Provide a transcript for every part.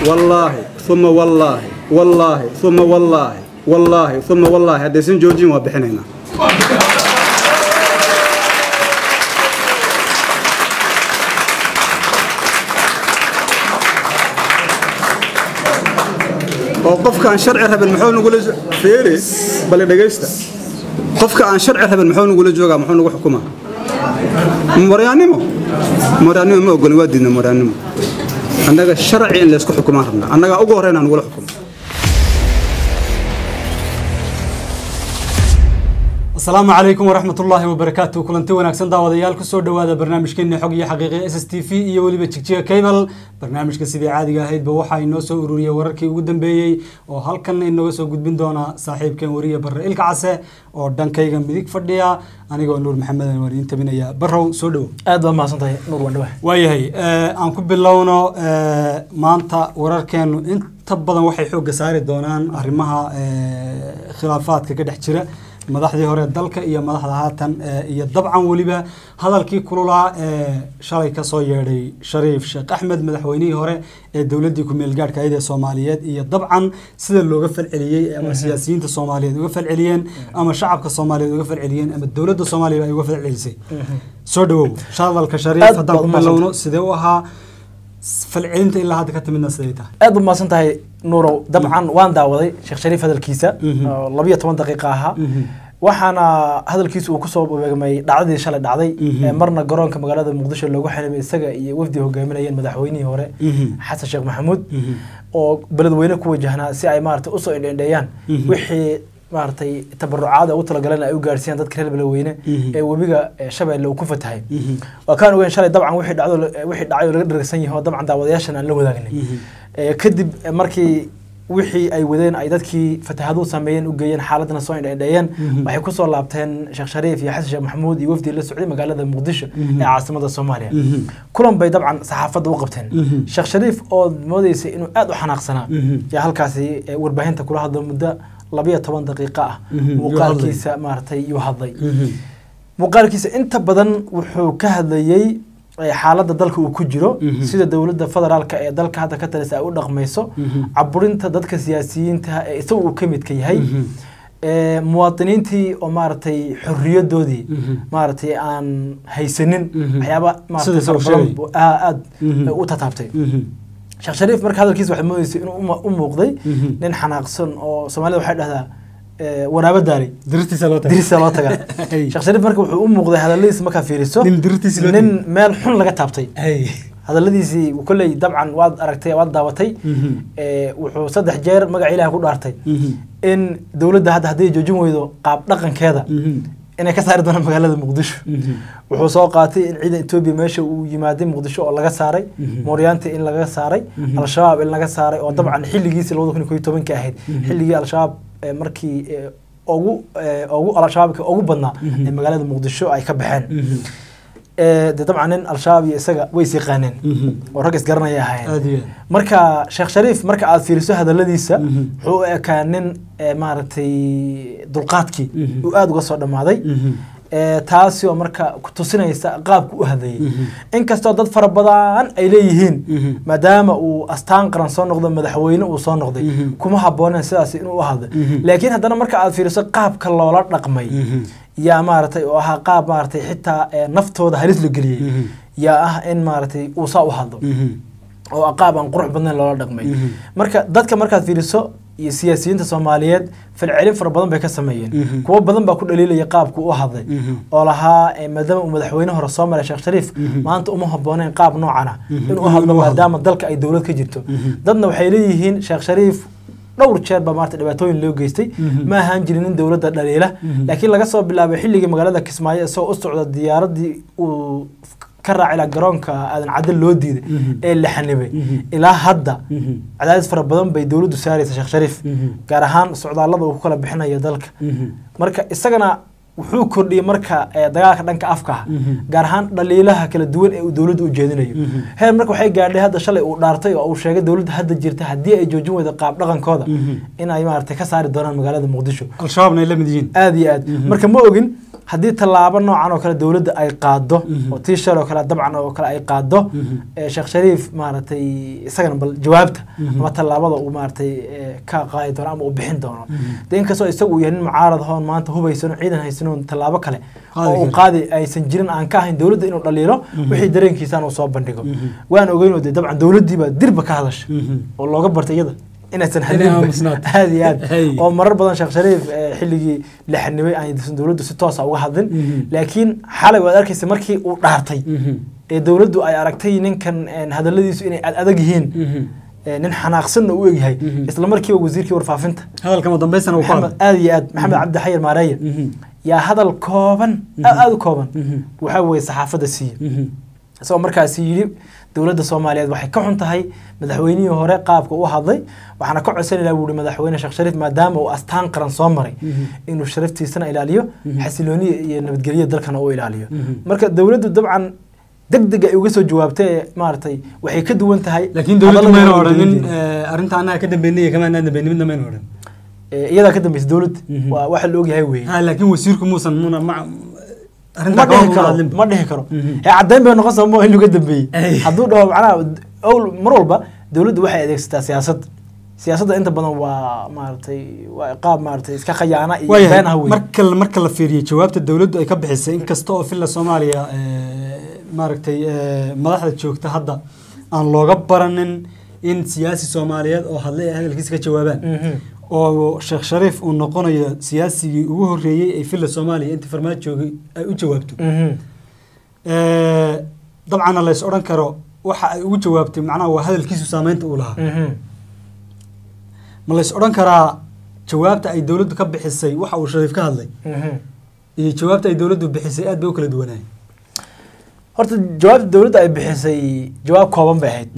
wallaahi uma wallaahi wallaahi uma wallaahi wallaahi uma wallaahi haddaysan joojin waa bixinaynaa oo qofka aan sharci rabin muxuu nagula feeri bale dhegaysta qofka aan sharci rabin muxuu nagula joogaa muxuu nagu xukumaa maryaannimo maryaannimo ma ogolin waa diidna maryaannimo annaga sharci in laysku xukumaan rabnaa annagaa ugu horreyn aan nagula xukumo asalaamu calaykum waraxmat ullaahi wabarakaatu kulanti wanaagsan daawadayaal kusoo dhowaada barnaamijkeeni xog iyo xaqiiqi s s t v iyo weliba jigjiga cable barnaamijka sidii caadiga ahaydba waxaa inoo soo ururiyey wararkii ugu dambeeyey oo halkan inooga soo gudbin doona saaxiibkeen wariye barre ilka case oo dhankayga midig fadhiya anigoo nuur maxamed waan idiin tabinaya barrow soo dhowo aad baad mahadsantahay nuur wandhawa waayahay aan ku bilowno maanta wararkeenu inta badan waxay xoogga saari doonaan arrimaha khilaafaadka ka dhex jira madaxdii hore dalka iyo madaxda haatan iyo dabcan weliba hadalkii kululaa ee shalay kasoo yeedhay shariif sheekh axmed madaxweynihii hore ee dowladdii ku-meel gaadhka ayada ee soomaaliyeed iyo dabcan sida looga falceliyey ama siyaasiyiinta soomaaliyeed uga falceliyeen ama shacabka soomaaliyeed uga falceliyeen ama dowladda soomaaliya ay uga falcelisay soo dhawow hadalka shariif haddaan ku bilowno sidee u ahaa falcelinta ilaa hadda ka timidna siday tahay aad baad mahadsan tahay nuurow dabcan waan daawaday sheekh shariif hadalkiisa oo labiyo toban daqiiqa ahaa waxaana hadalkiisa uu kusoo beegmay dhacdadii shalay dhacday marna garoonka magaalada muqdisho loogu xalimay isaga iyo wafdi hogaaminayeen madaxweynihii hore xasan sheekh maxamuud oo beledweyne ku wajahnaa si ay maarata usoo indhendheeyaan wixii maaragtay tabarucaada ugu talagaleen ay u gaarsiiyaan dadka reer beledweyne ee webiga shabeelle uu ku fatahay waa kaan ogeyn shalay dabcan wixii dhacdo wixii dhacay oo laga dharagsan yahay oo dabcan daawadayaashan aan la wadaagnay kadib markii wixii ay wadeen ay dadkii fatahaduhu sameeyeen u geeyeen xaaladana soo indhendheeyeen waxay kusoo laabteen sheekh shariif iyo xasan sheekh maxamuud iyo wafdi la socday magaalada muqdisho ee caasimada soomaaliya kulan bay dabcan saxaafadda u qabteen sheekh shariif oo moodeysa inuu aad u xanaaqsanaa yaa halkaasi warbaahinta kula hadla muddo labiyo toban daqiiqa ah muuqaalkiisa maaragtay yuu hadlay muuqaalkiisa inta badan wuxuu ka hadlayey xaaladda dalka uu ku jiro sida dowladda federaalka ee dalka hadda ka talisa ay u dhaqmayso caburinta dadka siyaasiyiinta ee isaga uu ka midka yahay muwaadiniintii oo maaragtay xoriyadoodii maaragtay aan haysanin waxyaaba maaragtay aad u tataabtay sheekh shariif marka hadalkiisa waxay moodeysay inuu u muuqday nin xanaaqsan oo soomaalida waxay dhahdaa waraabo daalay dirtiisa loo dirisa loo tagaa sheekh shariif marka wuxuu u muuqday hadaladiisa markaa fiiriso nin meel xun laga taabtay hadaladiisii kolley dabcan waad aragtay waad daawatay wuxuu saddex jeer magaca ilaah ku dhaartay in dowladda hadda hadday joojin weydo qaab dhaqankeeda inay ka saari doonaan magaalada muqdisho wuxuu soo qaatay in ciidan etoobiya meesha uu yimaaday muqdisho oo laga saaray mooryaanta in laga saaray al-shabaab in laga saaray oo dabcan xilligiisii labada kun iyo koyo tobanka ahayd xilligii al-shabaab markii ugu ugu al-shabaabka ugu badnaa ee magaalada muqdisho ay ka baxeen de dabcan nin al-shabaab iyo isaga way is yaqaaneen oo rag isgaranaya ahaayeen marka sheekh shariif marka aad fiiriso hadaladiisa wuxuu u ekaa nin maaragtay dulqaadkii uu aada uga soo dhammaaday taasi oo marka tusinaysa qaabku u hadlayay inkastoo dad fara badan ay leeyihiin maadaama uu astaan qaran soo noqdo madaxweyne uu soo noqday kuma habooneen sidaas inuu u hadlo laakiin haddana marka aad fiiriso qaabka loola dhaqmay yaa maaragtay oo ahaa qaab maaragtay xitaa naftooda halis la geliyey yaa ah in maaragtay uu saa u hadlo oo qaab aan qurux badnayn loola dhaqmay marka dadka markaad fiiriso iyo siyaasiyiinta soomaaliyeed falcelin fara badan bay ka sameeyeen kuwo badan baa ku dhaliilaya qaabku u hadlay oo lahaa maadaama uu madaxweyne hore soo maray sheekh shariif maanta uma habooneen qaab noocana inuu hadlo maadaama dalka ay dowlad ka jirto dadna waxay leeyihiin sheekh shariif dhowr jeer baa maarata dhibaatooyin loo geystay ma ahaan jirin nin dowladda dhaliila laakiin laga soo bilaabay xilligii magaalada kismaayo isagoo u socda diyaaradii uu ka raaci laha garoonka aadan cadal loo diiday ee la xanibay ilaa hadda cadaadis fara badan bay dowladdu saaraysa sheekh shariif gaar ahaan socdaallada uu ku kala bixinayo dalka marka isagana wuxuu kordhiyey marka dagaalka dhanka afka ah gaar ahaan dhaliilaha kala duwan ee uu dowladda u jeedinayo heer marka waxay gaadhay hadda shalay uu dhaartay oo uu sheegay dowladda hadda jirta haddii ay joojin weydo qaab dhaqankooda in ay maaragtay ka saari doonaan magaalada muqdisho al-shabaabna ay la mid yihiin aada iyo aad marka ma ogin haddii tallaabo noocan oo kale dowladda ay qaado oo tii shal oo kale dabcan oo kale ay qaado ee sheekh shariif maaragtay isagana bal jawaabta ama tallaabada uu maaragtay ee, ka qaadi doono ama uu bixin doono de inkastoo isagu uu yahay nin mucaarad hoon maanta hubaysan oo ciidan haysan oo tallaabo kale Qaadi oo uu karo. qaadi aysan jirin aan ka ahayn dowladda inuu dhaliilo wixii dareenkiisaan uu soo bandhigo waan ogeyn oo de dabcan dowladdiiba dirba ka hadasha oo looga bartay iyada inaysan Inay hadlinba aamusnaato. aad iyo aad Hey. oo marar badan sheekh shariif eh, xilligii la xanibay aysan dowladdu si toosa uga hadlin laakiin xalay waad arkaysa markii uu dhaartay ee dowladdu ay aragtay ninkan eh, hadalladiisu inay ad adag yihiin eh, nin xanaaqsanna u egyahay isla markiiba wasiirkii warfaafinta hadalkama dambaysana uu ku maxamed hadlay aad iyo aad maxamed cabdi xayir maareeye yaa hadal kooban aad aad u kooban waxaa weeye saxaafadda siiye isagoo markaasi yidhi dowladda soomaaliyeed waxay ka xun tahay madaxweynihii hore qaabka u hadlay waxaana ka codsanayna buu ihi madaxweyne sheekh shariif maadaama uu astaan qaran soo maray inuu sharaftiisana ilaaliyo xasilooniya iyo nabadgelyo dalkana uu ilaaliyo marka dowladdu dabcan deg deg ay uga soo jawaabtay ee maaragtay waxay ka duwan tahay laakiin dowladdu hadallada mayna hore odhanin dowladda. arrinta annaga ka dambeynay iyo kamaanaan dambeynay midna mayna odhan Ee, iyadaa ka dambaysa dowladda Mhm. waa waxa la ogyahay weeye ha laakiin wasiirku muusan muna ma ma arrintaa dhihi kama karo hadlinba ma dhihi karo Mhm. ee caddayn bay noqon sama in laga dambeeyey Ay. hadduu dhaho macnaha owl mar walba dowladdu waxay adeegsataa siyaasad siyaasadda inta badan waa maaragtay waa qaab maaragtay iska khayaana iyo been ah waayahay wey marka marka la fiiriyo jawaabta dowladdu ay ka bixisay inkasta oo filla soomaaliya eh, maaragtay eh, madaxda joogta hadda aan looga baranin in siyaasi soomaaliyeed oo hadlay ay hadalkiisa ka jawaabaan Mhm. oo sheekh shariif uu noqonayo siyaasigii ugu horreeyey ee filla soomaaliya intii farmaajo joogay ay u jawaabto Mhm. Eh, dabcanna lays odhan karo waxa ay ugu jawaabtay macnaha waa hadalkiisu saameynta uu lahaa Mhm. ma lays odhan karaa jawaabta ay dowladdu ka bixisay waxa uu shariif ka hadlay Mhm. iyo jawaabta ay dowladdu bixisay aad bay u kala duwanaayeen horta jawaabta dowladda ay bixisay jawaab kooban bay ahayd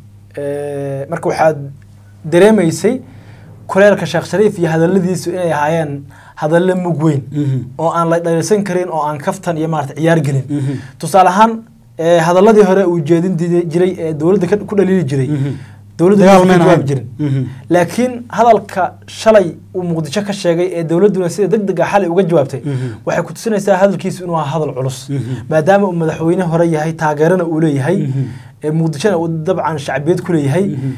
Ee, marka waxaad dareemaysay kuleelka sheekh shariif iyo hadalladiisu inay ahaayeen hadalle mug weyn oo aan la dhalisan karin oo aan kaftan iyo maarata ciyaar gelin tusaale ahaan ee, hadalladii hore uu jeedin didi- jiray ee dowladda ka- ku dhaliili jiray dowladdu Dagaal ma mayna jawaab ahayn. jirin Mhm. laakiin hadalka shalay uu muqdisho ka sheegay ee dowladduna sida deg deg ah xalay uga jawaabtay Mhm. waxay ku tusinaysaa hadalkiisu inuu ahaa hadal culus Mhm. maadaama uu madaxweyne hore yahay taageerana uu leeyahay Mhm. ee muqdishona uu dabcan shacbiyad ku leeyahay Mhm.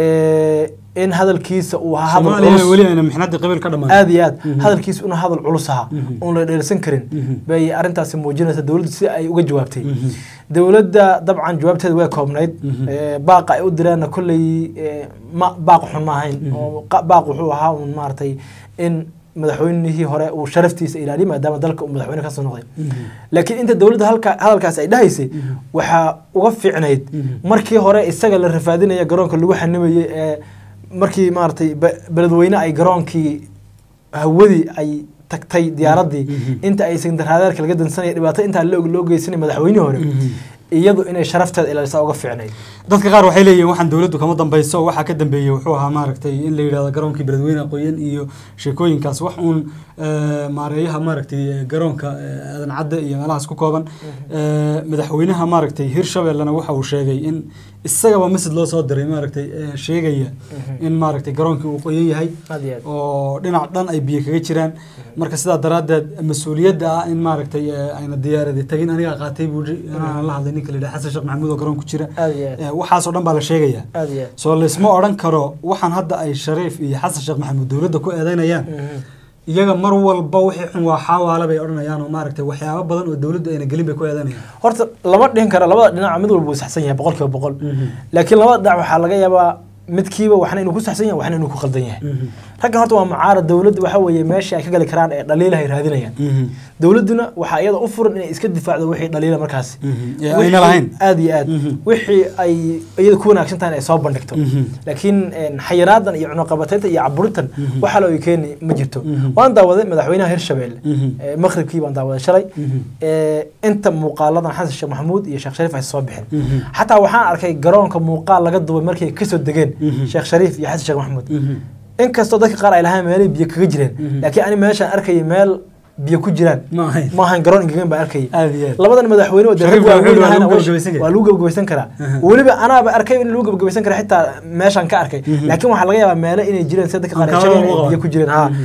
ee, in hadalkiisa uu ahaa hadal soomaaliyana culus weli ayna mixnadii qabiil ka dhammaan aad iyo aad Mhm. hadalkiisu inuu hadal culus ahaa Mhm. oon la dheelsan karin Mhm. bay arrintaasi muujinaysaa dowladdu si ay uga jawaabtay Mhm. dowladda dabcan jawaabteeda way koobnayd Mhm. Ee, baaqa ay u direenna kolley ee, ma baaq xun ma ahayn Mhm. oo qa- baaq wuxuu ahaa un maaragtay in madaxweynihii hore uu sharaftiisa ilaaliyo maadaama dalka uu madaxweyne kasoo noqday Mhm. laakiin inta dowladda halka hadalkaas ay dhahaysay Mhm. waxaa uga fiicnayd Mhm. markii hore isaga la rafaadinaya garoonka lagu xanimayay ee markii maaragtay be- beledweyne ay garoonkii hawadii ay tagtay diyaaraddii Mhm. inta aysan daraadeerka laga dansanaya dhibaato intaa loo loo geysanay madaxweynihii hore Mhm. iyadu inay sharafteeda ilaalisa uga fiicnayd dadka qaar waxay leeyihiin waxaan dowladdu kama dambayso waxaa ka dambeeyey wuxuu ahaa maaragtay in la yidhahdo garoonkii beledweyne aqooyan iyo sheekooyinkaas wax uun eh, maareeyaha maaragtay eh, garoonka eh, aadan cadde iyo meelahaas ku kooban Eh, madaxweynaha maaragtay hirshabellena waxa uu sheegay in isagaba masjid loo soo diray maaragtay eh, sheegaya in maaragtay garoonkii uu qoyan yahay aad iyo aad oo dhinac dhan ay biyo kaga jiraan marka sidaa daraaddeed mas-uuliyadda ah in maaragtay eh, ayna diyaaradi tagin anigaa qaatay buu yidhi inaan la hadlay ninka la yidhaha xasan sheekh maxamuud oo garoon ku jira aad iyo aad Eh, waxaasoo dhan baa la sheegayaa aad iyo aad soo laysma odhan karo waxaan hadda ay shariif iyo xasan sheekh maxamuud dowladda ku eedeynayaan Mhm. iyaga mar walba wixii xun waa xaawaale bay odhanayaan oo maaragtay waxyaabo badan oo dowladdu ayna gelin bay ku eedeynayaan horta lama dhihin karo labada dhinac mid walba uu saxsan yahay boqol kiiba boqol laakiin labada dhinac waxaa laga yaabaa midkiiba waxna inuu ku saxsan yahay waxna inuu ku qaldan yahay raggan horta waa mucaarad dowladda waxa weeye meesha ay ka gali karaan ee dhaliilahay raadinayaan dowladduna waxaa iyada u furan inay iska difaacdo wixii dhaliila markaasi ee ayna Wixii- lahayn aad iyo aad Mhm. wixii ay iyada ku wanaagsan tahay ay soo bandhigto Mhm. laakiin een, xayiraadan iyo cunuqabataynta iyo caburintan Mhm. waxa loo keeni ma jirto Mhm. waan daawaday madaxweynaha hirshabelle Mhm. ee, maqribkii baan daawaday shalay Mhm. ee, inta muuqaaladan xasan sheekh maxamuud iyo sheekh shariif ay soo bixin Mhm. xataa waxaan arkay garoonka muuqaal laga duubay markay kasoo degeen Mhm. sheekh shariif iyo xasan sheekh maxamuud Mhm. inkastoo dadka qaar ay lahaan meelay biyo kaga jireen Mhm. laakiin ani meeshaan arkayay meel biyo ku jiraan ma ahayn ma ahan garoon engegan baan arkayay aad iyo aad labadan madaxweyne oo Shariif dee waa waaweyn lagu ahayna way- gabagabaysan karaa. waa lagu gabagabaysan karaa Aha. weliba anaaba arkay in lagu gabagabaysan kara xitaa meeshaan ka arkay Mhm. laakiin waxaa laga yaabaa meelo inay jireen sida dadka qaar ay Aan sheegeen kaalmo ay biyo qaban. ku jireen ha Mhm.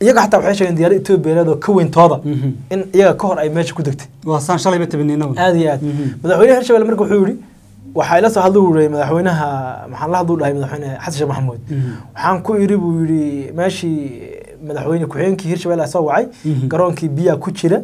iyaga xataa waxay sheegeen diyaarad etoobiyaneed oo ka weyntooda Mhm. in iyaga ka hor ay meesha ku degtay waa saan shalayba tabinina aad iyo aad madaxweynaha hirshabelle marka wuxuu yihi waxaa ila soo hadlu yihi madaxweynaha maxaan la hadlu dhahay madaxweyne xasan sheekh maxamuud waxaan ku iri buu yihi meeshii madaxweyne ku-xigeenkii hirshabelle soo wacay Mhm. garoonkii biyaa ku jira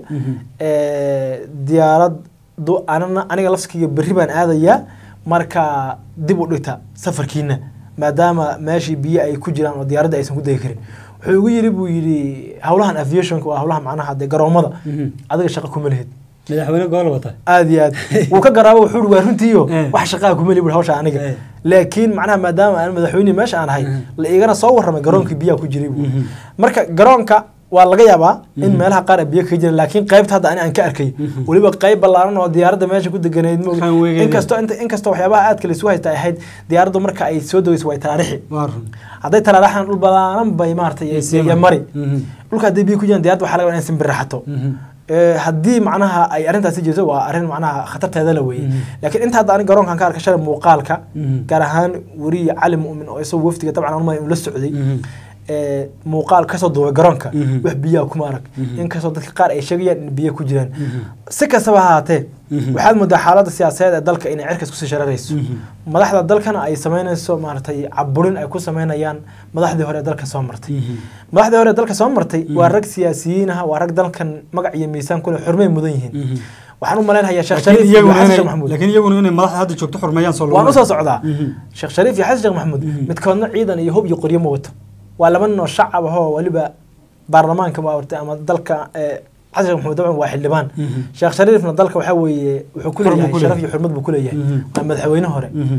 ee, diyaarad du- anana aniga lafskiga berri baan aadayaa marka dib u dhigta safarkiina maadaama meeshii biyo ay ku jiraan oo diyaaradda aysan ku degi karin wuxuu igu yiri buu yidhi howlahan aviationka waa howlaha macnaha dee garoomada Mhm. adiga shaqo kuma lihid madaxweyne gobol wata aad iyo aad wuu ka garaabo wuxuu uri waa runtiiyo Eh. wax shaqaa kuma lihi hawsha aniga Eh. laakiin macnaha maadaama aan madaxweyne meesha aan ahay Mhm. la igana soo warramay garoonkii biyaha ku jiray buu Mhm. marka garoonka waa laga yaabaa in meelaha qaar ay biyo kaga jiraan laakiin qaybta hadda ani aan ka arkay Mhm. weliba qayb ballaaran oo diyaaradda meesha ku deganayd ma ogi. Runway-geeda. inkastoo inta inkastoo waxyaabaha aadka la isu haysta ay ahayd diyaaraddu marka ay soo degayso way taraarixi waa run hadday taraaraxan dhul ballaaran bay maaragtay Ay sii iyo mari. mari Mhm. dhulka hadday biyo ku jiraan diyaaradda waxaa laga yaabaa inay simbirraxato Mhm. Ee, haddii macnaha ay arrintaasi jirto waa arrin macnaha khatarteeda la weeye Mhm. laakiin inta hadda ani garoonkan ka arkay shalay muuqaalka Mhm. gaar ahaan weriye cali mu'min oo isagoo wafdiga dabcan anuma la socday Mhm. ee, muuqaal kasoo duubay garoonka Mhm. wax biyaha kuma arag Mhm. inkastoo dadka qaar ay sheegayaan in biyo ku jiraan Mhm. si kastaba ha ahaatee Mhm. waxaad moodaa xaaladda siyaasadeed ee dalka inay cirkas kusii shararayso Mhm. madaxda dalkana ay samaynayso maaragtay caburin ay ku samaynayaan madaxdii hore ee dalka soo martay Mhm. madaxdii hore ee dalka soo martay Mhm. waa rag siyaasiyiin ah waa rag dalkan magac iyo miisaan kule xurmay mudan yihiin Mhm. waxaan u malaynayaa sheekh laakiin shariif iyo iyaguna xasan inay- sheekh maxamuud laakiin iyaguna inay madaxda hadda joogto xurmeeyaan soo waan usoo socdaa Mhm. sheekh shariif iyo xasan sheekh maxamuud Mhm. midkoodna ciidan iyo hub iyo qoryo ma wato waa laba nin oo shacab ahoo weliba baarlamaanka maaragtay ama dalka ee, xasan sheekh maxamuud dabcan waa xildhibaan Mhm. sheekh shariifna dalka waxaa weeye wuxuu ku Xurmo leeyahay ku sharaf leeyahay. iyo xurmad buu ku leeyahay Mhm. waa madaxweyne hore Mhm.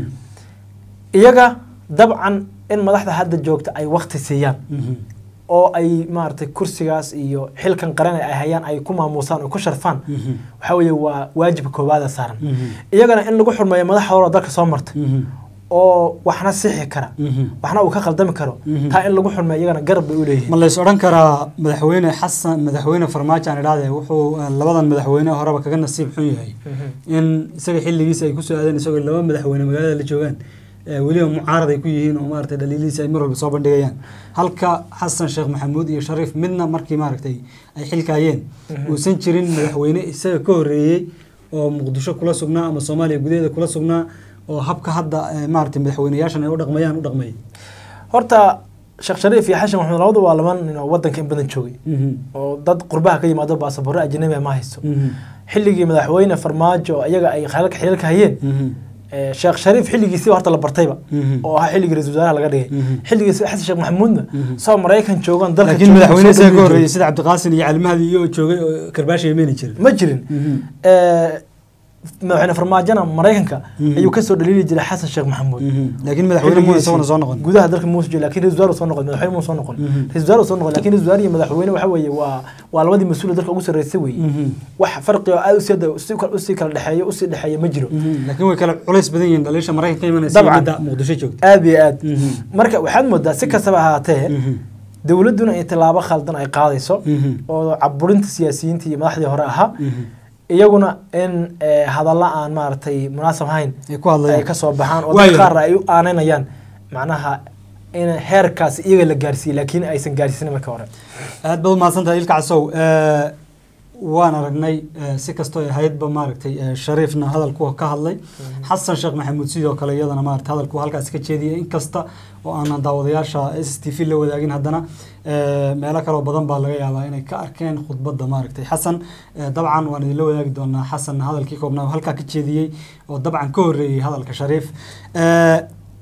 iyaga dabcan in madaxda hadda joogta ay wakti siiyaan Mhm. oo ay maaragtay kursigaas iyo xilkan qaran ay hayaan ay ku maamuusaan oo ku sharfaan Mhm. waxaa weeye waa waajibka koowaada saaran Mhm. iyagana in lagu xurmeeyo madaxda hore oo dalka soo martay Mhm. oo waxna sixi kara Mhm. waxna uu ka khaldami karo Mhm. taa in lagu xurmeeyo iyagana garab bay u leeyihiin ma lays odhan karaa madaxweyne xasan madaxweyne farmaajo aan idhaahde wuxuu eh, labadan madaxweyne horeba kaga nasiib xun yahay in isaga xilligiisa ay kusoo aadeen isagoo laba madaxweyne magaalada la joogaan eh, weliba mucaarad ay ku yihiin oo maaragtay dhaliilihiisa ay mar walba soo bandhigayaan halka xasan sheekh maxamuud iyo shariif midna markii maaragtay ay xilkaayeen Mhm. uusan jirin madaxweyne isaga ka horreeyey oo muqdisho kula sugnaa ama soomaaliya gudaheeda kula sugnaa oo habka hadda eh, maaragtay madaxweyneyaashan ay u dhaqmayaan u dhaqmay horta sheekh shariif iyo xashan maxamed labadu waa laba nin oo wadanka in badan joogay Mhm. oo dad qurbaha ka yimaado baasaboorro ajnabi ah ma haysto Mhm. xilligii madaxweyne farmaajo oo iyaga ay xilalka xilalka hayeen Mhm. ee, sheekh shariif xilligiisiba horta la bartayba Mhm. oo ahaa xilligii ra-iisul wasaaraha laga dhigay Mhm. xilligiisi xasan sheekh maxamuudna Mhm. soo maraykan joogaan dalka laakiin joogaan, madaxweyne soo isaga ka dhaweyn horreeyey jiray. sida cabdiqaasin iyo calimahdi iyo joogay oo karbaashi yemeeni jiray ma jirin Mhm. Ee, madaxweyne farmaajona maraykanka Mhm. ayuu kasoo dhaliili jiray xasan sheekh maxamuud Mhm. laakiin madaxweyne muuna isaguna soo noqon gudaha dalka muuse jooga laakiin ra-isul wasaar soo noqon madaxweyne muuse soo noqon Mhm. ra-isul wasaar soo noqon laakiin ra-isul wasaar iyo madaxweyne waxa weeye waa waa labadii mas-uul ee dalka ugu sarreysay weeye Mhm. wax farqi oo aad usii usii kala usii kala dhexeeyo usii dhexeeya ma jiro Mhm. laakiin way kala culays badan yihiin dhaliisha maraykanka imanaysa Dabcan. midda muqdisho joogta aad iyo aad Mhm. marka waxaad moodaa si kastaba ahaatee Mhm. dowladduna in tallaabo khaldan ay qaadayso Mhm. oo caburinta siyaasiyiinta iyo madaxdii hore ahaa Mhm. iyaguna in eh, hadalla aan maaragtay munaasab ahayn ay ku hadlayaan ay ka soo baxaan oo Waayo. dad qaar ay u aaneynayaan macnaha in heerkaas iyaga la gaarsiiyey laakiin aysan gaarsiinin marka hore aad baad umahadsantahay ilka casow Eh, waan aragnay eh, si kastoo ay ahaydba maaragtay eh, shariifna hadalku ka hadlay xasan sheekh maxamuud sidoo kale iyadana maaragtay hadalku halkaas ka jeediyay inkasta oo aanan daawadayaasha s t v la wadaagin haddana eh, meelo kaloo badan baa laga yaabaa inay ka arkeen khudbadda maaragtay xasan eh, dabcan waan idinla wadaagi doonaa xasan hadalkii koobnaa oo halkaa ka jeediyey oo dabcan ka horreeyey hadalka shariif Eh,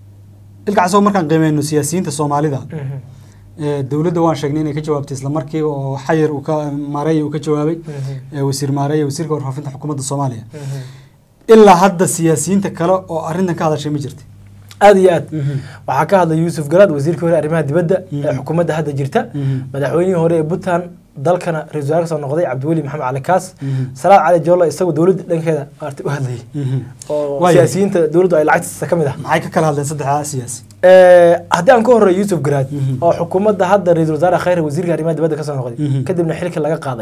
ilka casow markaan qiimeyno siyaasiyiinta soomaalida ee, dowladda waan sheegnay inay ka jawaabtay isla markiiba oo xayir uu ka maareeya uu ka jawaabay ee, wasiir maareeya wasiirka warfaafinta xukuumadda soomaaliya ilaa hadda siyaasiyiinta kale oo arrintan ka hadashay ma jirta aad iyo aad waxaa ka hadlay yuusuf garaad wasiirkii hore arrimaha dibadda Mhm. ee xukuumadda hadda jirta Mhm. madaxweynihii hore ee puntland dalkana ra-isul wasaare kasoo noqday cabdiweli maxamed cali kaas Mhm. salaad cali joolo isagoo dowladda dhankeeda maaragtay u hadlayay oo Waayo. siyaasiyiinta dowladdu ay lacagtiisa ka mid ah maxay ka kala hadleen saddexdaa siyaasi Ee, haddii aan ka horreeyo yuusuf garaad Mhm. oo xukuumadda hadda ra-isul wasaare khayre wasiirka arrimaha dibadda kasoo noqday Mhm. kadibna xilka laga qaaday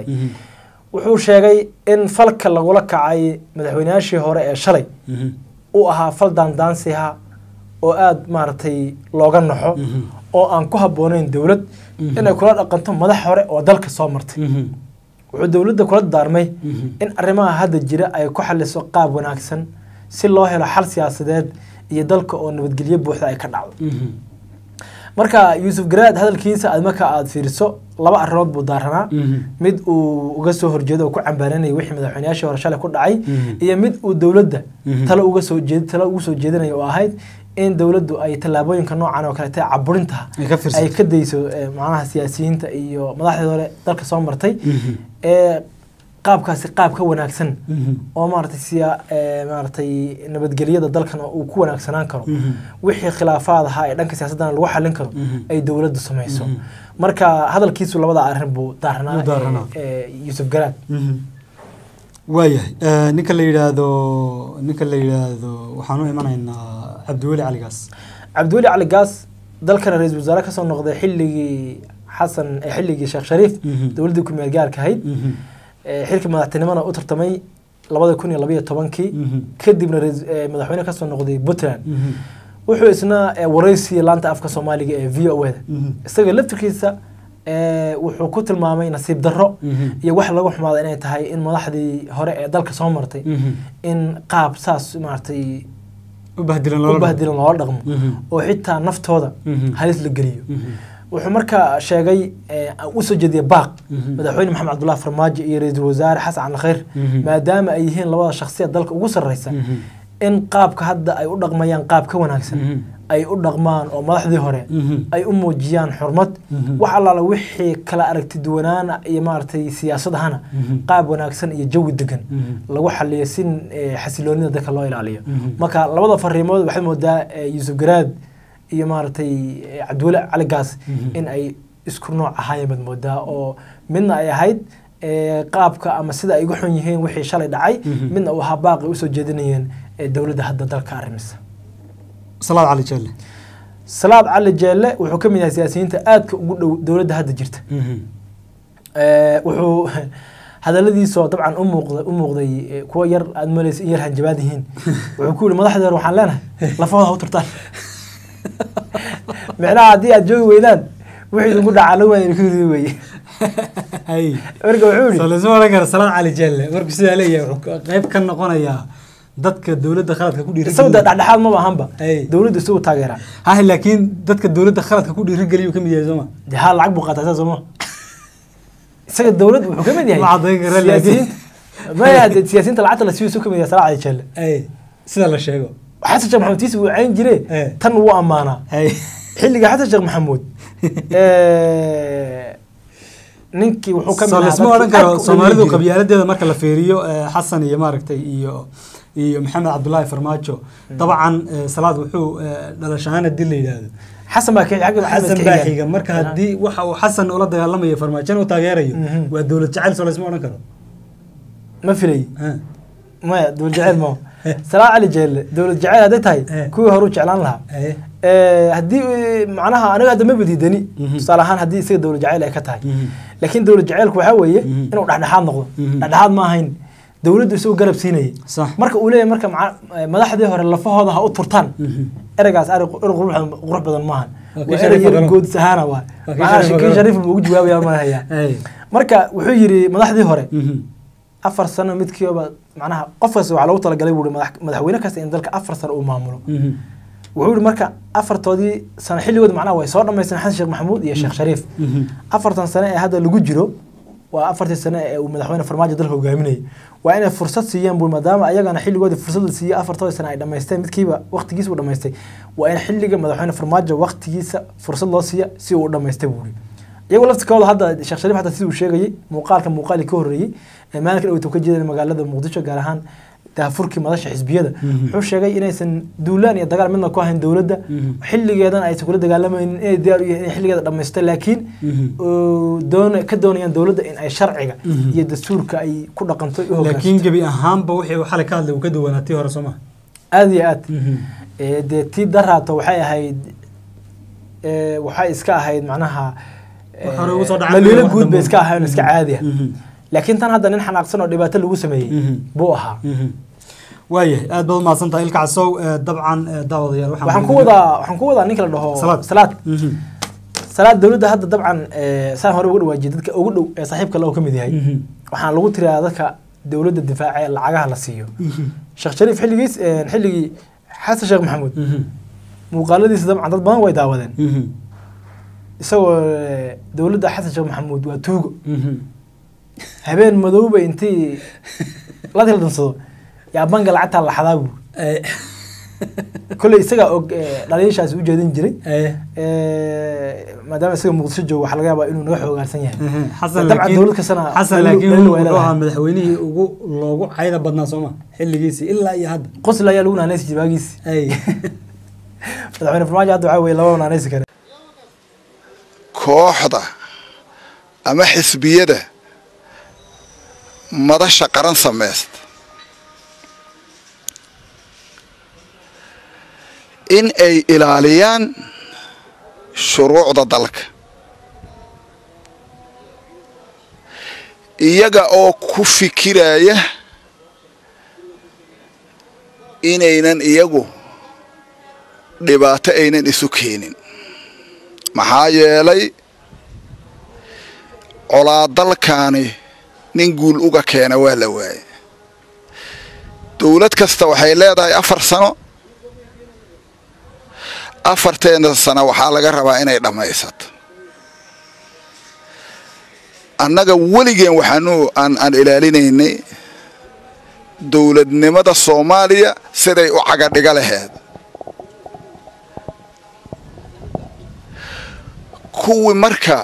wuxuu sheegay in falka lagula kacay madaxweynayaashii hore ee shalay uu ahaa fal daandaansiha oo aada maaragtay looga naxo oo aan ku habboonayn dowlad inay kula dhaqanto madax hore oo dalka soo martay wuxuu dowladda kula daarmay in arrimaha hadda jira ay ku xaliso qaab wanaagsan si loo helo xal siyaasadeed iyo dalka oo nabadgelyo buuxda ay ka dhacdo marka yuusuf garaad hadalkiisa aad marka aada fiiriso laba arrimood buu daaranaa mid uu uga soo horjeedo oo ku cambaaranayay wixii madaxweynayaashii hore shalay ku dhacay iyo mid uu dowladda talo uga soo jeed talo ugu soo jeedinaya oo ahayd in dowladdu ay tallaabooyinka noocan oo kaleete caburinta ay ka dayso macnaha siyaasiyiinta iyo madaxdii hore dalka soo martay ee qaabkaasi qaab ka wanaagsan oo maaragtay siya maaragtay nabadgelyada dalkan uu ku wanaagsanaan karo wixii khilaafaad ahaa ee dhanka siyaasaddana lagu xallin karo ay dowladdu samayso marka hadalkiisu labada arrin buu daaranaa yuusuf garaad waayahay ninka la yidhaahdo ninka la yidhaahdo waxaan u imanaynaa cabdiweli cali gaas cabdiweli cali gaas dalkana ra-iisul wasaare kasoo noqday xilligii xasan xilligii sheekh shariif dowladdii ku meel gaarka ahayd xilkii madaxtinimona u tartamay labada kun iyo labayo tobankii kadibna madaxweyne kasoo noqday puntland wuxuu isna waraysiya laanta afka soomaaliga ee v o da isaga laftirkiisa wuxuu ku tilmaamay nasiib darro iyo wax lagu xumaada inay tahay in madaxdii hore ee dalka soo martay in qaab saas maaragtay u bahdilan loola dhaqmo oo xitaa naftooda halis la geliyo wuxuu marka sheegay usoo jeediyay baaq madaxweyne maxamed cabdullahi farmaajo iyo ra-iisul wasaare xasan cali khayr maadaama ay yihiin labada shakhsiya dalka ugu sarreysa in qaabka hadda ay u dhaqmayaan qaab ka wanaagsan ay u dhaqmaan oo madaxdii hore ay u muujiyaan xurmad wax allaala wixii kala aragti duwanaana iyo maaragtay siyaasadahana qaab wanaagsan iyo jawi degan lagu xaliyo si xasiloonida dadka loo ilaaliyo marka labada fariimood waxaad moodaa yuusuf garaad iyo maaragtay cabdiweli cali gaas in ay isku nooc ahaayeen baad moodaa oo midna ay ahayd qaabka ama sida ay uga xun yihiin wixii shalay dhacay midna uu ahaa baaqi usoo jeedinayeen dowladda hadda dalka arrimisa salaad cali jeelle salaad cali jeelle wuxuu ka mid yahay siyaasiyiinta aadka ugu dhow dowladda hadda jirta wuxuu hadaladiisoo dabcan u muuqda u muuqday kuwa yar aad malaysa in yar hanjabaad yihiin wuxuu ku yihi madaxdii hore waxaan leenahay lafahooda u turtaan micnaha haddii aad joogi weydaan wixii idinku dhacaa la waaya ku ridi weye marka wuxuu yihi solisma oran kara salaad cali jeelle markuu sidaa leeyahay wuxuu qayb ka noqonayaa dadka dowladda khaladka ku dhiiri isagu dhexdhexaad maba ahanba dowladdu isagu taageeraa ha laakiin dadka dowladda khaladka ku dhiirigeliyu ka mid yahay sooma de ha lacag buu qaataa saa sooma isaga dowlad wuxuu ka mid yahay Ma caddayn kara laakiin. maya de siyaasiyiinta lacagta la siiyo isuu ka mid yahay salaad cali jeelle sida la sheego xasan sheekh maxamuud tiisi wuu cayn jire Eh. tan wuu ammaanaa xilliga xasan sheekh maxamuud ninkii wuxuu ka mid so ahaa lasma dadkii odhan karo aadka u soomaalidu dhaliili jiray. qabyaaladeeda marka la fiiriyo eh, xasan iyo maaragtay iyo iyo maxamed cabdullaahi farmaajo dabcan eh, salaad wuxuu eh, dhalashahaan haddii la yidhaahdo xasan baa kii xagga maxamed xasan ka baa xiga. xiga marka haddii waxa uu xasan ula dagaalamayo farmaajona u taageerayo Mhm. waa dowlad jacayl soo lasma odhan karo ma filay Ha. maya dowlad jaceyl ma salaad cali jeelle dowlad jaceyl hadday tahay Eh. kuwii hore u jeclaan lahaa Eh. Eh, haddii eh, macnaha aniga hadda ma badiidani Mhm. tusaale ahaan haddii isaga dowlad jaceyl ay ka tahay Mhm. laakiin dowlad jaceylku waxaa weeye Mhm. inuu dhexdhexaad noqdo Mhm. dhexdhexaad ma ahayn dowladdu isagu garab siinayay Sax. marka uu leeyahay marka maca- eh, madaxdii hore lafahooda ha u turtaan Mhm. ereygaas ari qurux badan- qurux badan maahan Waa kii waa Shariif erey yar Ogolo. goodis ahaana waa Waa kii Macnaha Shariif kii Ogolo. shariif buu ugu jawaabaya malahaya Ay. marka wuxuu yidhi madaxdii hore Mhm. afar sano midkiiba macnaha qof kasta waxaa loogu talagalay buu madax- madaxweyne kasta in dalka afar sano uu maamulo Mhm. wuxuu yihi marka afartoodii sano xilligood macnaha way soo dhammaysteen xasan sheekh maxamuud iyo sheekh shariif Mhm. afartan sano ee hadda lagu jiro waa afartii sano ee uu madaxweyne farmaajo dalka hogaaminayay waa inay fursad siiyaan buu maadaama ayagana xilligoodii fursad la siiyey afartoodii sano ay dhammaysteen midkiiba waqtigiisa uu dhammaystay waa in xilliga madaxweyne farmaajo waqtigiisa fursad loo siiya si uu u dhammaystay buu yihi iyagoo laftikooda hadda sheekh shariif xataa sidii uu sheegayey muuqaalka muuqaalii ka horreeyey ee maalinka dhaweyta ka jeedan magaalada muqdisho gaar ahaan daafurkii madasha xisbiyada Mhm. wuxuu sheegay inaysan duulaan iyo dagaal midna ku ahayn dowladda Mhm. xilligeedan aysan kula dagaalamaynin inay diyaar u yihiin inay xilligeeda dhammaysto laakiin Mhm. oo doona ka doonayaan dowladda in ay sharciga Mhm. iyo dastuurka ay ku dhaqanto u laakiin hoggaansanto gebi ahaanba wixii uu xalay ka hadlay uu ka duwanaa tii hore soo ma aada iyo aad Eh, dee tii daraato waxay ahayd eh, waxay iska ahayd macnaha eh, Wax hore ugu soo dhacay dhaliilo wax guud bay dambe. iska ahayn iska caadi ah Mhm. laakiin tan hadda nin xanaaqsan oo dhibaato lagu sameeyey Mhm. buu ahaa Mhm. waayahay aad baad umahadsan tahay ilka casow eh, dabcan eh, daawadayaal waxaan ku wadaa waxaan ku wadaa ninka la dhaho Salaad. salaad Mhm. salaad dowladda hadda dabcan eh, saan hore uga dhawaajiyay dadka ugu dhow ee saaxiibka le oo ka mid yahay Mhm. waxaan lagu tiriyaa dadka dowladda difaaca ee lacagaha la siiyo sheekh shariif xilligiis eh, xilligii xasan sheekh maxamuud Mhm. muuqaaladiisa dabcan dad badan way daawadeen Mhm. isagoo eh, dowladda xasan sheekh maxamuud waa tuugo Mhm. habeen madowba intii la tildansado yaa banka lacagtaa la xadaa buu Eh, kolley isagaa og eh, dhaliishaasi u jeedin jiray eh, Eh, maadaama isaga muqdisho joogo waxaa laga yaabaa inuu naga xoogaarsan yahay mhm. xasan dabcan laakiin dowlad kastana xasan daliil- laakiin daliil way wuxuu leedahay. ahaa madaxweynihii ugu loogu cayda badnaa sooma xilligiisii ilaa iyo hadda qosla ayaa lagu naanaysi jiray waagiisi ay madaxweyne farmaajo hadda waxaa weye laba naanaysi kare kooxda ama xisbiyada madasha qaran samaysta in ay ilaaliyaan shuruucda dalka iyaga oo ku fikiraya inaynan iyagu dhibaato aynan isu keenin maxaa yeelay colaa dalkaani nin guul uga keena waa la waaye dowlad kasta waxay leedahay afar sano afarteena sano waxaa laga rabaa inay dhammaysato annaga weligeen waxaanu aan aan ilaalinaynay dowladnimada soomaaliya siday u cagadhiga laheed kuwii marka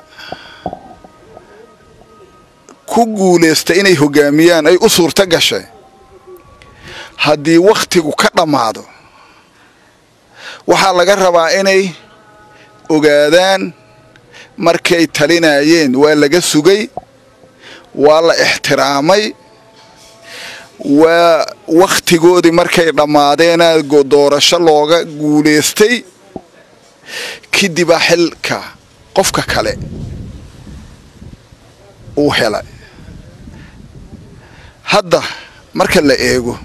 ku guulaysta inay hoggaamiyaan ay u suurto gashay haddii wakhtigu ka dhammaado waxaa laga rabaa inay ogaadaan markay talinayeen waa laga sugay waa la ixtiraamay waa wakhtigoodii markay dhammaadeena doorasho looga guulaystay kadibaa xilka qofka kale uu helay hadda marka la eego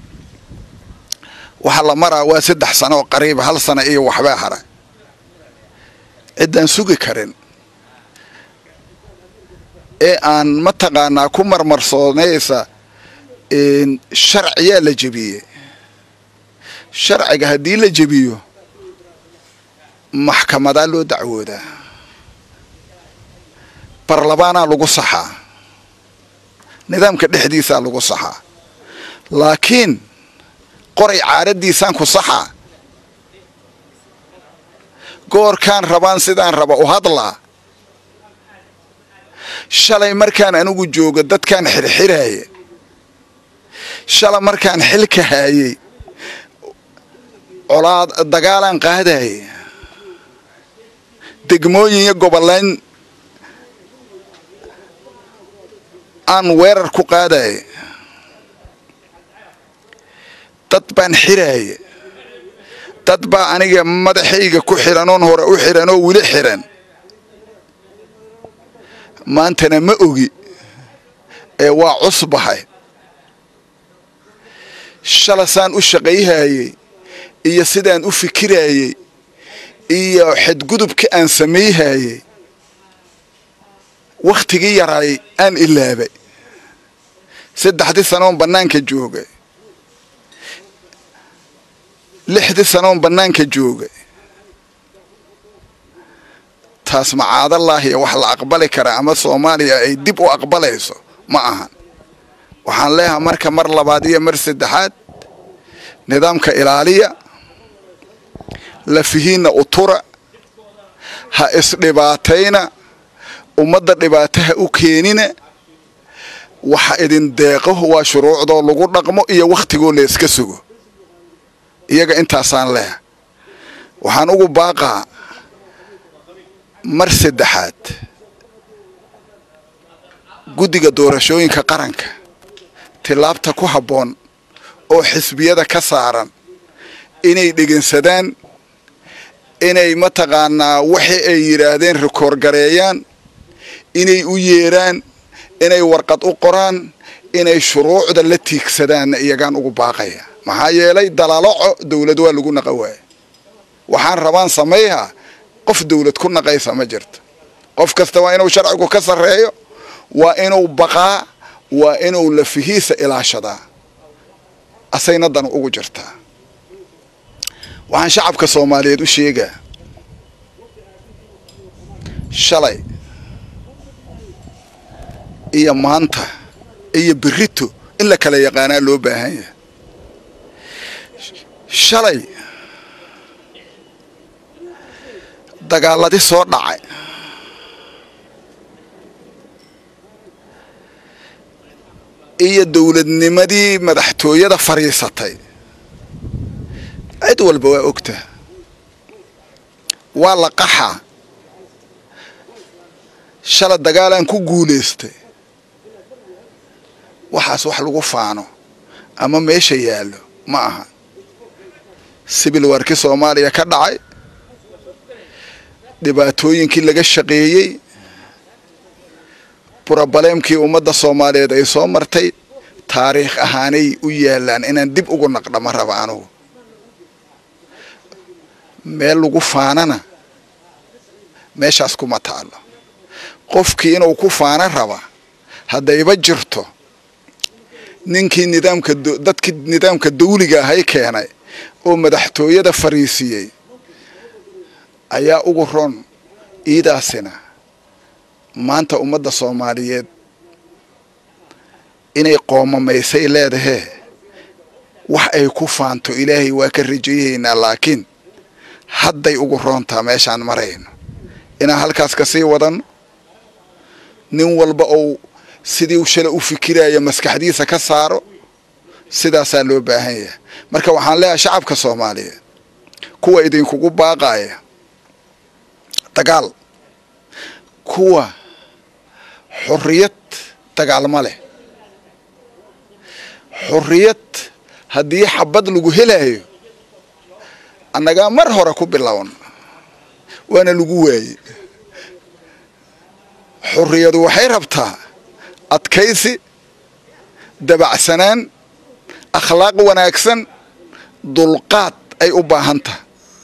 waxaa la maraa waa saddex sano oo qariiba hal sano iyo waxbaa hara ciddaan sugi karin ee aan mataqaanaa ku marmarsoonaysa sharciyaa la jebiyey sharciga haddii la jebiyo maxkamadaa loo dacwoodaa barlamaanaa lagu saxaa nidaamka dhexdiisaa lagu saxaa laakiin qoray caaradiisaan ku saxaa goorkaan rabaan sidaan raba u hadlaa shalay markaan anigu joogo dadkaan xirxiraaye shalay markaan xilka haayey colaad dagaalaan qaadaye degmooyin iyo goboleyn aan weerar ku qaadaye dad baan xiraaye dad baa aniga madaxayga ku xihan oon hore u xihan oo weli xihan maantana ma ogi ee waa cusbahay shalasaan u shaqayhayey iyo sidaan u fikirayey iyo xadgudubka aan samayhayey wakhtigii yaraay aan ilaabay saddexdii sanoon bannaanka joogay lixdii sanoon bannaanka joogay taas macaadallaahiya wax la aqbali karaa ama soomaaliya ay dib u aqbalayso ma ahan waxaan leeyahay marka mar labaad iyo mar saddexaad nidaamka ilaaliya lafihiinna utura ha isdhibaatayna ummadda dhibaato ha u keenina waxa idin deeqo waa shuruucdoo lagu dhaqmo iyo wakhtigoo la iska sugo iyaga intaasaan leeha waxaan ugu baaqaa mar saddexaad guddiga doorashooyinka qaranka tilaabta ku habboon oo xisbiyada ka saaran inay dhegeensadaan inay mataqaanaa waxi ay yidhaahdeen rikoorgareeyaan inay u yeeraan inay warqad u qoraan inay shuruucda la tiigsadaan iyagaan ugu baaqaya maxaa yeelay dalaloco dowlad waa lagu naqa waaya waxaan rabaan samayha qof dowlad ku naqaysa ma jirto qof kasta waa inuu sharcigu ka sarreeyo waa inuu baqaa waa inuu lafihiisa ilaashadaa asayna dan ugu jirtaa waxaan shacabka soomaaliyeed u sheegaa shalay iyo maanta iyo berito in la kala yaqaanaa loo baahan yahay shalay dagaaladii soo dhacay iyo dowladnimadii madaxtooyada fadhiisatay cid walba waa ogtaa waa la qaxaa shala dagaalaan ku guulaystay waxaas wax lagu faano ama meesha yaallo ma aha sibil warkii soomaaliya ka dhacay dhibaatooyinkii laga shaqeeyey brobaleemkii ummadda soomaaliyeed ay soo martay taariikh ahaanay u yaallaan inaan dib ugu naqdhama raba anugu meel lagu faanana meeshaas kuma taalo qofkii inuu ku faana raba haddayba jirto ninkii nidaamka dadkii nidaamka dawliga ahay keenay oo madaxtooyada fariisiyey ayaa ugu ron iidaasina maanta ummadda soomaaliyeed inay qoomamaysay leedahee wax ay ku faanto ilaahay waa ka rajayaynaa laakiin hadday ugu roontaa meeshaan marayno inaan halkaas ka sii wadanno nin walba ou sidii u shala u fikiraya maskaxdiisa ka saaro sidaasaa loo baahan yahay marka waxaan leeyahay shacabka soomaaliyeed kuwa idinkugu baaqaaya dagaal kuwa xorriyad dagaalma leh xorriyad haddii xabad lagu helayo annagaa mar hore ku bilown waana lagu waaye xorriyadu waxay rabtaa adkaysi dabacsanaan akhlaaq wanaagsan dulqaad ay u baahan taha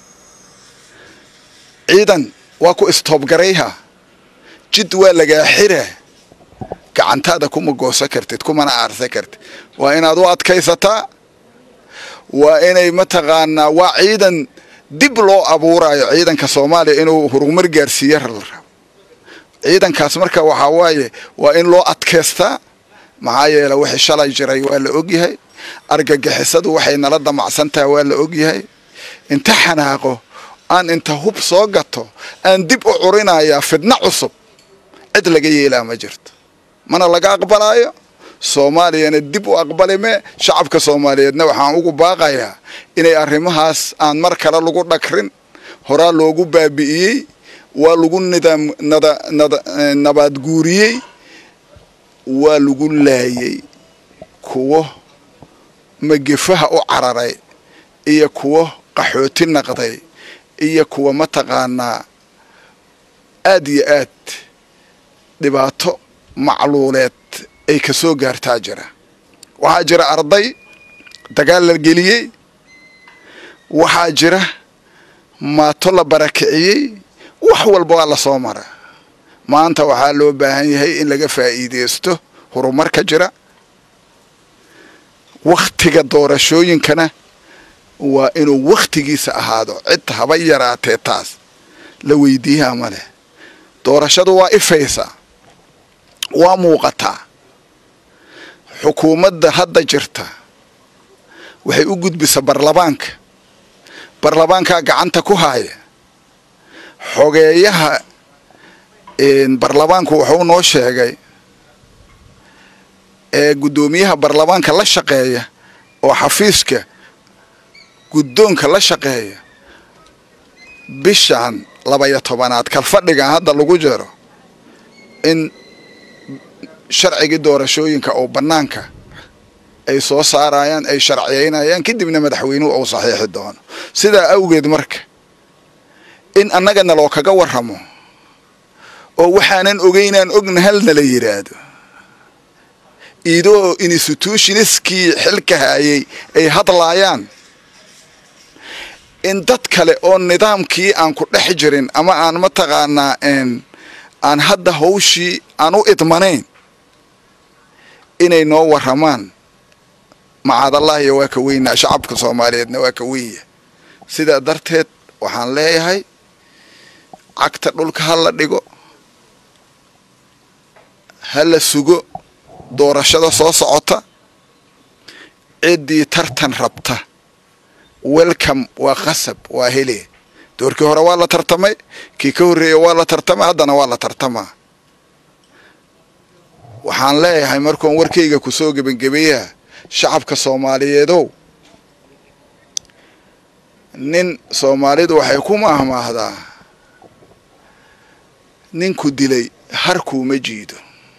ciidan waa ku istoobgarayha jid waa lagaa xiraa gacantaada kuma goosa kartid kumana aarsa kartid waa inaad u adkaysataa waa inay mataqaanaa waa ciidan dib loo abuurayo ciidanka soomaaliya inuu horumar gaarsiiya rabo ciidankaas marka waxaa waaye waa in loo adkaystaa maxaa yeele wixii shalay jiray waa la ogyahay argagixisadu waxay nala damacsantaha waa la ogyahay inta xanaaqo aan inta hub soo gato aan dib u curinayaa fidno cusub cid laga yeelaa ma jirto mana laga aqbalaayo soomaaliyana dib u aqbalime shacabka soomaaliyeedna waxaan ugu baaqayaa inay arrimahaas aan mar kale lagu dhagrin horaa loogu baabi'iyey waa lagu nidaam nada nada nabaad guuriyey waa lagu laayey kuwo magefaha u cararay iyo kuwo qaxooti naqday iyo kuwa mataqaanaa aad iyo aad dhibaato macluuleed ay ka soo gaartaa jira waxaa jira arday dagaal la geliyey waxaa jira maato la barakiciyey wax walba waa la soo mara maanta waxaa loo baahan yahay in laga faa'iideysto horumarka jira wakhtiga doorashooyinkana waa inuu wakhtigiisa ahaado cid haba yaraatee taas la weydiiyaa ma leh doorashadu waa ifaysa waa muuqataa xukuumadda hadda jirta waxay u gudbisaa barlamaanka barlamaankaa gacanta ku haaya xogeeyaha barlamaanku wuxuu noo sheegay ee guddoomiyaha barlamaanka la shaqeeya oo xafiiska guddoonka la shaqeeya bishan labaya tobanaad kalfadhigan hadda lagu jiro in sharcigii doorashooyinka oo bannaanka ay soo saarayaan ay sharciyaynayaan kadibna madaxweynuhu uu saxiixi doono sidaa awgeed marka in annaga naloo kaga warramo oo waxaanan ogeynaan ogna hal nala yidhaahdo idoo institutionistkii xilka hayay ay hadlaayaan in dad kale oo nidaamkii aan ku dhex jirin ama aan mataqaanaa aan hadda hawshii aan u idmanayn inay noo waramaan macadallahiyo waa ka weynaa shacabka soomaaliyeedna waa ka wenya sidaa darteed waxaan leeyahay cagta dhulka ha la dhigo ha la sugo doorashada soo socota ciddii tartan rabta welcome waa qasab waa hele doorkii hore waa la tartamay kii ka horreeya waa la tartamay haddana waa la tartamaa waxaan leeyahay markuon warkayga ku soo gebangebeeyaha shacabka soomaaliyeedow nin soomaalidu waxay ku maahmaahdaa ninku dilay harkuuma jiido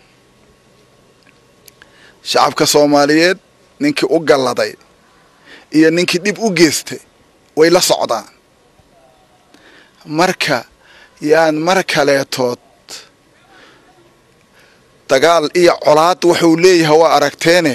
shacabka soomaaliyeed ninkii u galladay iyo ninkii dhib u geystay way la socdaan marka yaan mar kaleetood dagaal iyo colaad wuxuu leeyahay waa aragteene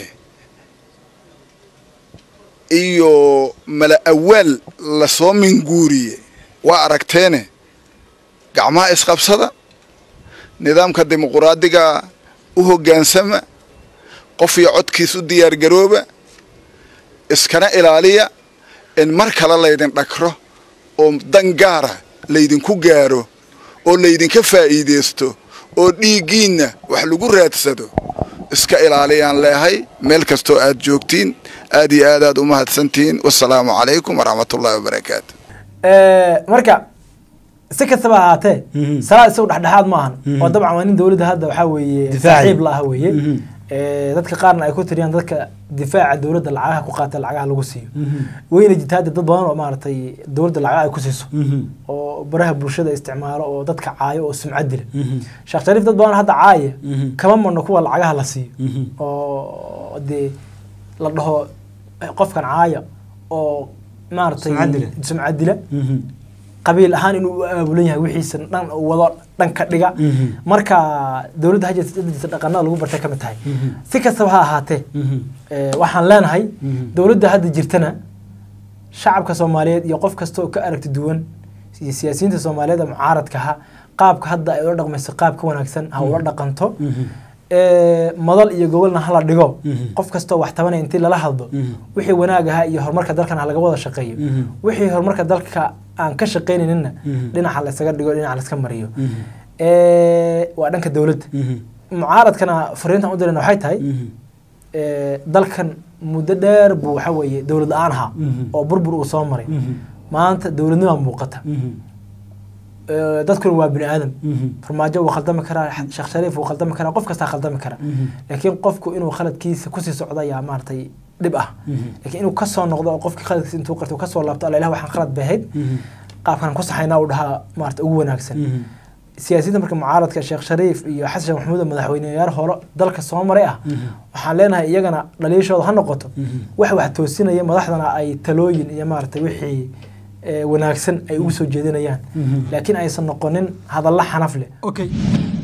iyo mala awaal lasoo minguuriye waa aragteene gacmaha isqabsada nidaamka dimuquraadiga u hoggaansama qof iyo codkiis u diyaargarooba iskana ilaaliya in mar kale laydin dhakro oo dan gaara laydinku gaaro oo laydinka faa'iidaysto oo dhiiggiinna wax lagu raadsado iska ilaaliyaan leehay meel kastoo aad joogtiin aad iyo aad aad u mahadsantihiin wasalaamu calaykum waraxmatullahi wabarakaatu marka si kastaba ahaatee salaad isagu dhexdhexaad ma ahan oo dabcan waa nin dowladda hadda waxaa weeye saaxiib la ah weeye dadka qaarna ay ku tiriyaan dadka difaaca dowladda lacagaha ku qaata lacagaha lagu siiyo weyna jirta hadda dad badan oo maaragtay dowladda lacagaha ay ku siiso oo baraha bulshada isticmaalo oo dadka caayo oo sumcad dila sheekh shariif dad badan hadda caaya kama marno kuwa lacagaha la siiyo oo dee la dhaho qofkan caaya oo maaragtay sumcad dila qabiil ahaan inuu u aabulan yahay wixiisa dhan wado dhanka dhiga marka dowladda hajirta dhaqanada lagu bartay ka mid tahay si kastaba ha ahaatee waxaan leenahay dowladda hadda jirtana shacabka soomaaliyeed iyo qof kasta oo ka aragti duwan iyo siyaasiyiinta soomaaliyeed ee mucaaradka ha qaabka hadda ay ula dhaqmayso qaab ka wanaagsan ha ula dhaqanto madal iyo gobolna hala dhigo qof kastoo wax tabanaya intii lala hadlo wixii wanaag ahaa iyo horumarka dalkan ha laga wada shaqeeyo wixii horumarka dalka aan ka shaqaynayninna dhinaca laysaga dhigo dhinaca layska mariyo waa dhanka dowladda mucaaradkana fariintan u dirayna waxay tahay dalkan muddo dheer buu waxa weeye dowlad la-aan ahaa oo burbur uu soo maray maanta dowladnimaa muuqata dadkuna waa bini aadam farmaajo wuu khaldami karaa sheekh shariif wuu khaldami karaa qof kastaa khaldami kara laakiin qofku inuu khaladkiisa kusii socdo ayaa maaragtay dhib ah laakiin inuu kasoo noqdo oo qofkii khaladkiisa intuu qarto kasoo laabto alla ilah waxaan khalad bahayd qaabkan ku saxaynaa uu dhahaa maarata ugu wanaagsan siyaasiyiinta marka mucaaradka sheekh shariif iyo xasan sheekh maxamuud oo madaxweyneyaal hore dalka soo maray ah waxaan leenahay iyagana dhaliishooda ha noqoto wax wax toosinaya madaxdana ay talooyin iyo maaragtay wixii wanaagsan ay ugu soo jeedinayaan laakiin aysan noqonin hadalla xanaf leh okay